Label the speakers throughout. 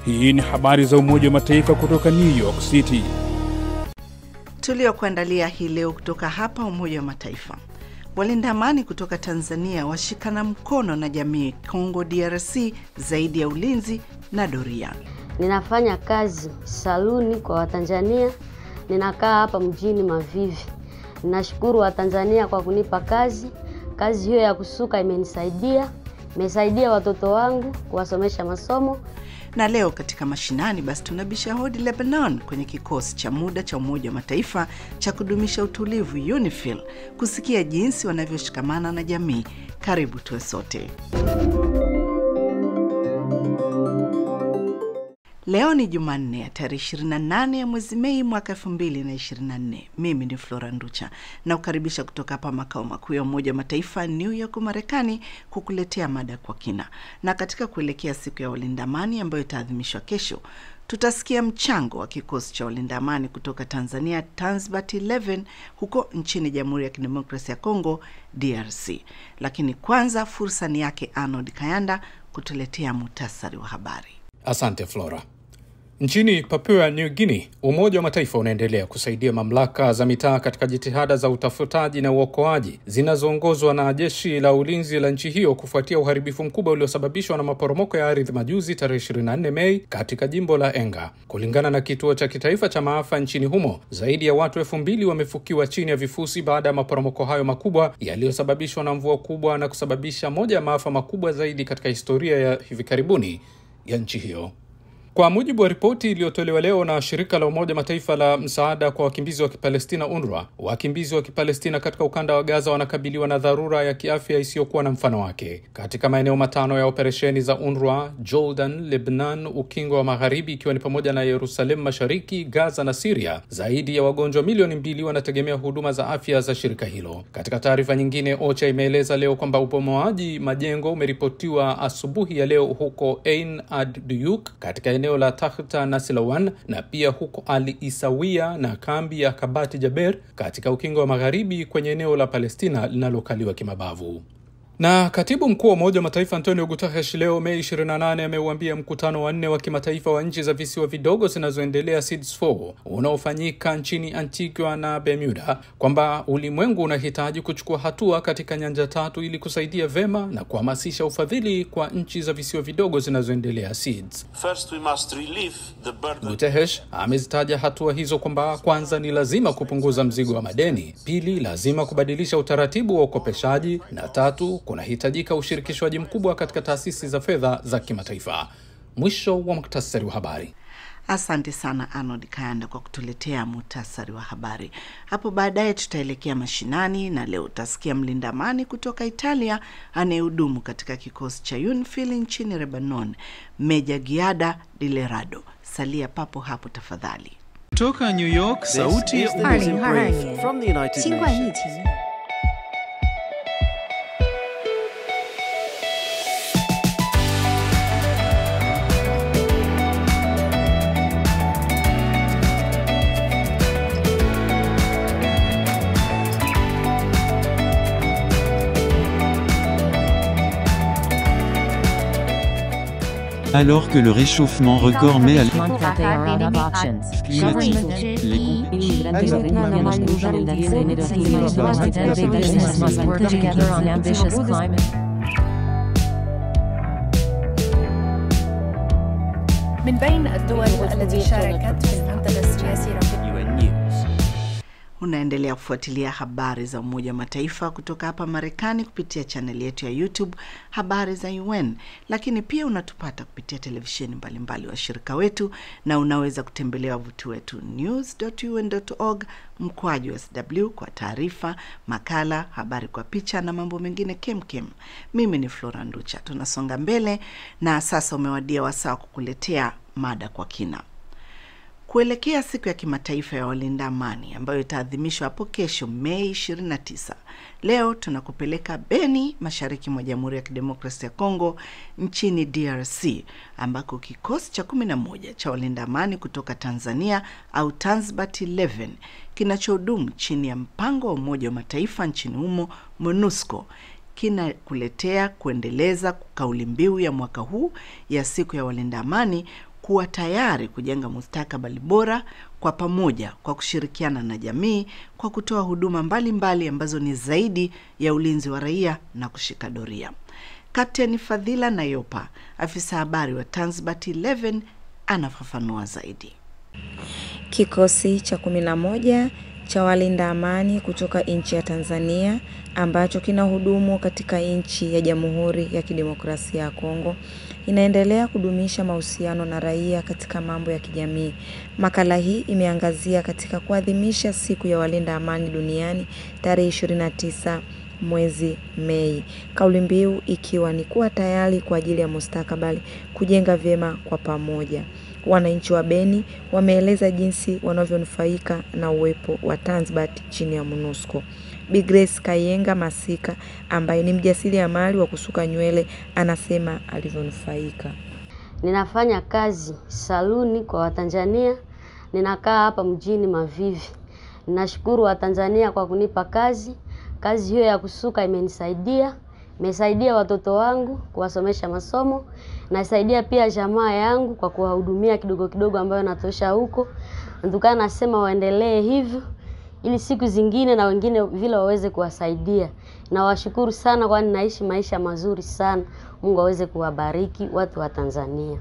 Speaker 1: Hii ni habari za Umoja wa Mataifa kutoka New York City
Speaker 2: tuliokuandalia hii leo kutoka hapa Umoja wa Mataifa. Walinda amani kutoka Tanzania washikana mkono na jamii Kongo DRC zaidi ya ulinzi na doria.
Speaker 3: Ninafanya kazi saluni kwa Watanzania, ninakaa hapa mjini Mavivi. Ninashukuru Watanzania kwa kunipa kazi. Kazi hiyo ya kusuka imenisaidia, imesaidia watoto wangu kuwasomesha masomo.
Speaker 2: Na leo katika mashinani, basi tunabisha hodi Lebanon kwenye kikosi cha muda cha Umoja wa Mataifa cha kudumisha utulivu UNIFIL, kusikia jinsi wanavyoshikamana na jamii. Karibu tuwe sote. Leo ni Jumanne ya tarehe 28 ya mwezi Mei mwaka 2024. Mimi ni Flora Nducha na kukaribisha kutoka hapa makao makuu ya Umoja wa Mataifa New York, Marekani, kukuletea mada kwa kina. Na katika kuelekea siku ya walinda amani ambayo itaadhimishwa kesho, tutasikia mchango wa kikosi cha walinda amani kutoka Tanzania Tanzbat 11 huko nchini Jamhuri ya Kidemokrasia ya Kongo DRC. Lakini kwanza fursa ni yake Arnold Kayanda kutuletea muhtasari wa habari.
Speaker 4: Asante Flora. Nchini Papua New Guinea, Umoja wa Mataifa unaendelea kusaidia mamlaka za mitaa katika jitihada za utafutaji na uokoaji zinazoongozwa na jeshi la ulinzi la nchi hiyo kufuatia uharibifu mkubwa uliosababishwa na maporomoko ya ardhi majuzi tarehe 24 Mei katika jimbo la Enga. Kulingana na kituo cha kitaifa cha maafa nchini humo, zaidi ya watu elfu mbili wamefukiwa chini ya vifusi baada ya maporomoko hayo makubwa yaliyosababishwa na mvua kubwa na kusababisha moja ya maafa makubwa zaidi katika historia ya hivi karibuni ya nchi hiyo. Kwa mujibu wa ripoti iliyotolewa leo na shirika la Umoja Mataifa la msaada kwa wakimbizi wa Kipalestina, UNRWA, wakimbizi wa Kipalestina katika ukanda wa Gaza wanakabiliwa na dharura ya kiafya isiyokuwa na mfano wake. Katika maeneo matano ya operesheni za UNRWA, Jordan, Lebanon, Ukingo wa Magharibi, ikiwa ni pamoja na Yerusalemu Mashariki, Gaza na Siria, zaidi ya wagonjwa milioni mbili wanategemea huduma za afya za shirika hilo. Katika taarifa nyingine, OCHA imeeleza leo kwamba ubomoaji majengo umeripotiwa asubuhi ya leo huko Ain ad Duyuk katika eneo la Tahta na Silawan na pia huko Ali Isawia na kambi ya Kabati Jaber katika ukingo wa magharibi kwenye eneo la Palestina linalokaliwa kimabavu. Na katibu mkuu wa Umoja wa Mataifa Antonio Guterres leo Mei 28 ameuambia mkutano wa nne wa kimataifa wa nchi za visiwa vidogo zinazoendelea SIDS4 unaofanyika nchini Antigua na Bermuda kwamba ulimwengu unahitaji kuchukua hatua katika nyanja tatu ili kusaidia vema na kuhamasisha ufadhili kwa nchi za visiwa vidogo zinazoendelea SIDS.
Speaker 5: First, we must relieve the burden.
Speaker 4: Guterres amezitaja hatua hizo kwamba kwanza ni lazima kupunguza mzigo wa madeni, pili lazima kubadilisha utaratibu wa ukopeshaji na tatu kunahitajika ushirikishwaji mkubwa katika taasisi za fedha za kimataifa. Mwisho wa muktasari wa habari.
Speaker 2: Asante sana Arnold Kayanda kwa kutuletea muhtasari wa habari. Hapo baadaye tutaelekea mashinani, na leo utasikia mlinda amani kutoka Italia anayehudumu katika kikosi cha UNIFIL nchini Lebanon, Meja Giada Dilerado. Salia papo hapo tafadhali.
Speaker 6: Kutoka New York, sauti ya
Speaker 7: From the United
Speaker 8: 新冠疫
Speaker 7: Nations.
Speaker 8: 情
Speaker 9: Alors que le réchauffement record met à l-
Speaker 8: month that they are out of options.
Speaker 9: climatique,
Speaker 8: Government
Speaker 9: les com-
Speaker 8: business must work together on ambitious climate.
Speaker 10: من بين الدول التي شاركت في المنتدى السياسي
Speaker 7: UN News.
Speaker 2: Unaendelea kufuatilia habari za Umoja wa Mataifa kutoka hapa Marekani kupitia chaneli yetu ya YouTube Habari za UN, lakini pia unatupata kupitia televisheni mbalimbali washirika wetu, na unaweza kutembelea wavuti wetu news.un.org mkwaju sw kwa taarifa, makala, habari kwa picha na mambo mengine kemkem. Mimi ni Flora Nducha. Tunasonga mbele na sasa umewadia wasaa wa kukuletea mada kwa kina kuelekea siku ya kimataifa ya walinda amani ambayo itaadhimishwa hapo kesho Mei 29. Leo tunakupeleka Beni, mashariki mwa Jamhuri ya Kidemokrasia ya Kongo, nchini DRC, ambako kikosi cha 11 cha walinda amani kutoka Tanzania au Tanzbat 11 kinachohudumu chini ya mpango wa Umoja wa Mataifa nchini humo MONUSCO kinakuletea kuendeleza kauli mbiu ya mwaka huu ya siku ya walinda amani kuwa tayari kujenga mustakabali bora kwa pamoja kwa kushirikiana na jamii kwa kutoa huduma mbalimbali mbali ambazo ni zaidi ya ulinzi wa raia na kushika doria. Kapteni Fadhila Nayopa, afisa habari wa Tanzbat 11 anafafanua zaidi.
Speaker 11: Kikosi cha kumi na moja cha walinda amani kutoka nchi ya Tanzania ambacho kinahudumu katika nchi ya Jamhuri ya Kidemokrasia ya Kongo inaendelea kudumisha mahusiano na raia katika mambo ya kijamii. Makala hii imeangazia katika kuadhimisha siku ya walinda amani duniani tarehe 29 mwezi Mei, kauli mbiu ikiwa ni kuwa tayari kwa ajili ya mustakabali, kujenga vyema kwa pamoja. Wananchi wa Beni wameeleza jinsi wanavyonufaika na uwepo wa Tanzbat chini ya MONUSCO. Bi Grace Kayenga Masika ambaye ni mjasiriamali wa kusuka nywele anasema alivyonufaika.
Speaker 3: Ninafanya kazi saluni kwa Watanzania, ninakaa hapa mjini Mavivi. Ninashukuru Watanzania kwa kunipa kazi. Kazi hiyo ya kusuka imenisaidia, imesaidia watoto wangu kuwasomesha masomo, nasaidia pia jamaa yangu kwa kuwahudumia kidogo kidogo ambayo natosha huko. Ndukaa nasema waendelee hivyo ili siku zingine na wengine vile waweze kuwasaidia. Nawashukuru sana kwani naishi maisha mazuri sana. Mungu aweze kuwabariki watu wa Tanzania.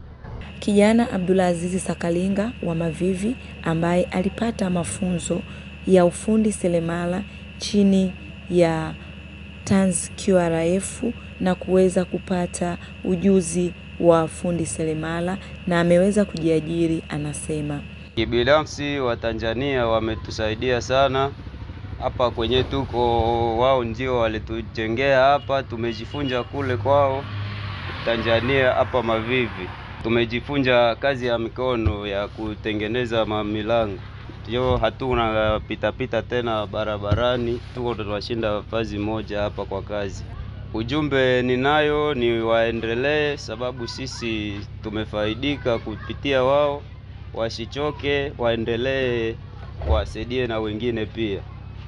Speaker 11: Kijana Abdulazizi Sakalinga wa Mavivi ambaye alipata mafunzo ya ufundi seremala chini ya Tanz QRF na kuweza kupata ujuzi wa fundi seremala na ameweza kujiajiri, anasema
Speaker 12: Kibinafsi wa Tanzania wametusaidia sana hapa kwenye tuko, wao ndio walitujengea hapa, tumejifunza kule kwao Tanzania hapa Mavivi, tumejifunza kazi ya mikono ya kutengeneza mamilango, ndio hatuna pitapita tena barabarani, tuko tunashinda fazi moja hapa kwa kazi. Ujumbe ninayo ni waendelee, sababu sisi tumefaidika kupitia wao wasichoke, waendelee, wasaidie na wengine pia.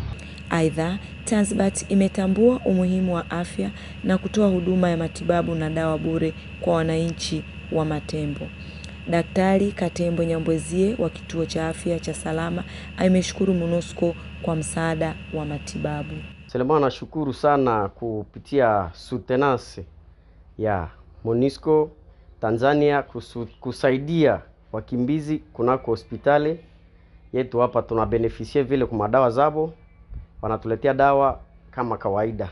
Speaker 11: Aidha, Tanzbat imetambua umuhimu wa afya na kutoa huduma ya matibabu na dawa bure kwa wananchi wa Matembo. Daktari Katembo Nyambwezie wa kituo cha afya cha Salama ameshukuru MONUSCO kwa msaada wa matibabu.
Speaker 13: Selema nashukuru sana kupitia sutenance ya MONUSCO Tanzania kusu, kusaidia wakimbizi kunako hospitali yetu hapa, tuna benefisie vile kwa madawa zabo, wanatuletea dawa kama kawaida,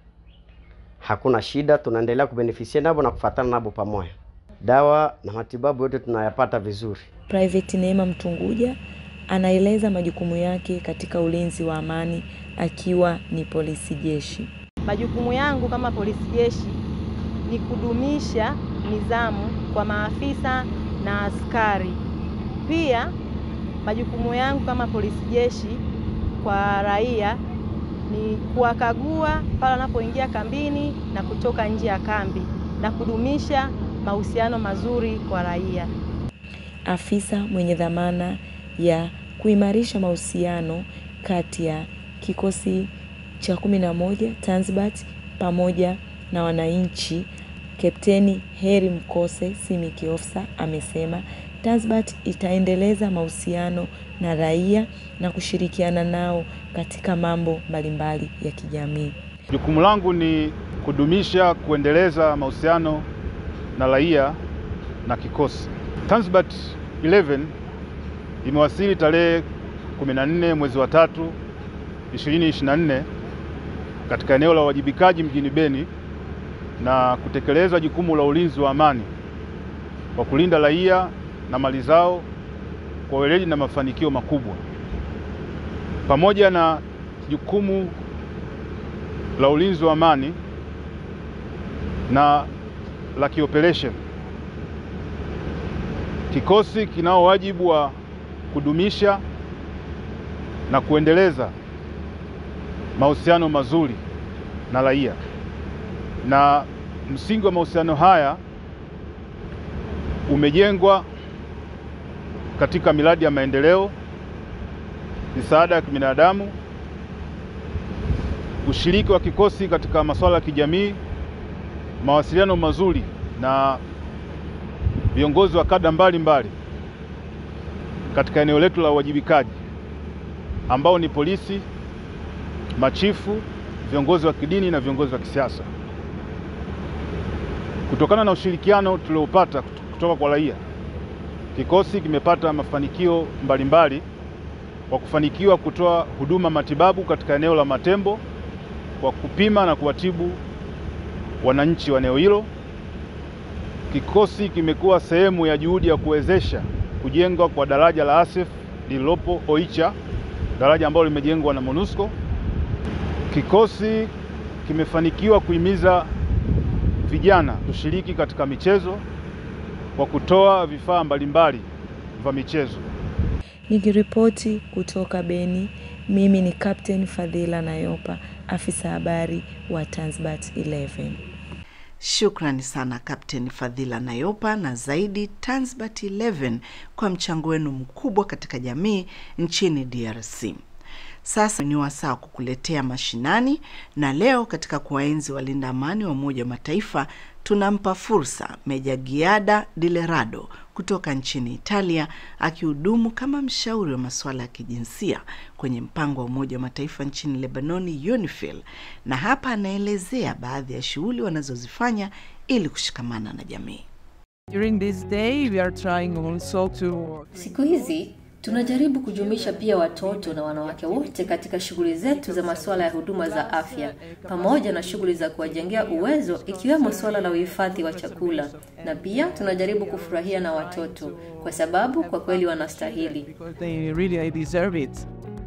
Speaker 13: hakuna shida, tunaendelea kubenefisie nabo na kufatana nabo pamoja, dawa na matibabu yote tunayapata vizuri.
Speaker 11: Private Neema Mtunguja anaeleza majukumu yake katika ulinzi wa amani akiwa ni polisi jeshi.
Speaker 14: Majukumu yangu kama polisi jeshi ni kudumisha nidhamu kwa maafisa na askari. Pia majukumu yangu kama polisi jeshi kwa raia ni kuwakagua pale wanapoingia kambini na kutoka nje ya kambi na kudumisha mahusiano mazuri kwa raia.
Speaker 11: Afisa mwenye dhamana ya kuimarisha mahusiano kati ya kikosi cha kumi na moja Tanzbat pamoja na wananchi Kapteni Heri Mkose Simiki Ofsa amesema Tanzbat itaendeleza mahusiano na raia na kushirikiana nao katika mambo mbalimbali ya kijamii.
Speaker 15: Jukumu langu ni kudumisha, kuendeleza mahusiano na raia na kikosi. Tanzbat 11 imewasili tarehe 14 mwezi wa tatu 2024 katika eneo la uwajibikaji mjini Beni na kutekeleza jukumu la ulinzi wa amani kwa kulinda raia na mali zao kwa weledi na mafanikio makubwa, pamoja na jukumu la ulinzi wa amani na la kioperation. Kikosi kinao wajibu wa kudumisha na kuendeleza mahusiano mazuri na raia, na msingi wa mahusiano haya umejengwa katika miradi ya maendeleo, misaada ya kibinadamu, ushiriki wa kikosi katika masuala ya kijamii, mawasiliano mazuri na viongozi wa kada mbalimbali katika eneo letu la uwajibikaji ambao ni polisi, machifu, viongozi wa kidini na viongozi wa kisiasa. Kutokana na ushirikiano tuliopata kutoka kwa raia, kikosi kimepata mafanikio mbalimbali kwa kufanikiwa kutoa huduma matibabu katika eneo la Matembo kwa kupima na kuwatibu wananchi wa eneo hilo. Kikosi kimekuwa sehemu ya juhudi ya kuwezesha kujengwa kwa daraja la ASEF lililopo Oicha, daraja ambalo limejengwa na MONUSCO. Kikosi kimefanikiwa kuhimiza vijana kushiriki katika michezo kwa kutoa vifaa mbalimbali vya michezo.
Speaker 11: Nikiripoti kutoka Beni, mimi ni Captain Fadhila Nayopa, afisa habari wa Tanzbat 11.
Speaker 2: Shukrani sana Kapteni Fadhila Nayopa na zaidi Tanzbat 11 kwa mchango wenu mkubwa katika jamii nchini DRC. Sasa ni wasaa kukuletea mashinani, na leo katika kuwaenzi walinda amani wa Umoja wa Mataifa tunampa fursa Meja Giada Dilerado kutoka nchini Italia, akihudumu kama mshauri wa masuala ya kijinsia kwenye mpango wa Umoja wa Mataifa nchini Lebanoni, UNIFIL, na hapa anaelezea baadhi ya shughuli wanazozifanya ili kushikamana na jamii.
Speaker 16: During this day, we are trying also to...
Speaker 17: Siku hizi tunajaribu kujumuisha pia watoto na wanawake wote katika shughuli zetu za masuala ya huduma za afya pamoja na shughuli za kuwajengea uwezo ikiwemo suala la uhifadhi wa chakula, na pia tunajaribu kufurahia na watoto kwa sababu kwa kweli wanastahili.
Speaker 16: They really deserve it.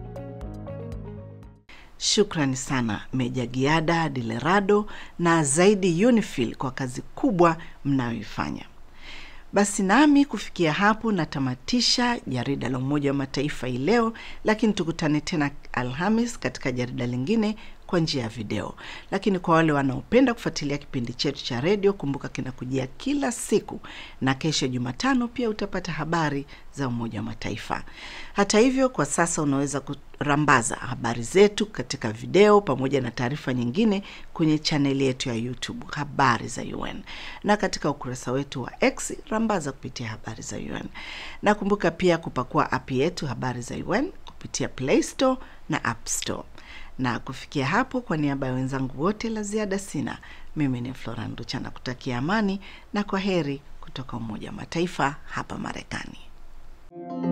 Speaker 2: Shukrani sana Meja Giada Dilerado na zaidi UNIFIL kwa kazi kubwa mnayoifanya. Basi nami kufikia hapo natamatisha jarida la Umoja wa Mataifa hii leo, lakini tukutane tena Alhamis katika jarida lingine kwa njia ya video. Lakini kwa wale wanaopenda kufuatilia kipindi chetu cha redio, kumbuka kinakujia kila siku, na kesho Jumatano pia utapata habari za Umoja wa Mataifa. Hata hivyo, kwa sasa unaweza kurambaza habari zetu katika video pamoja na taarifa nyingine kwenye chaneli yetu ya YouTube habari za UN, na katika ukurasa wetu wa X rambaza kupitia habari za UN, na kumbuka pia kupakua app yetu habari za UN kupitia Play Store na App Store na kufikia hapo, kwa niaba ya wenzangu wote, la ziada sina. Mimi ni Flora Nducha na kutakia amani na kwa heri kutoka Umoja wa Mataifa hapa Marekani.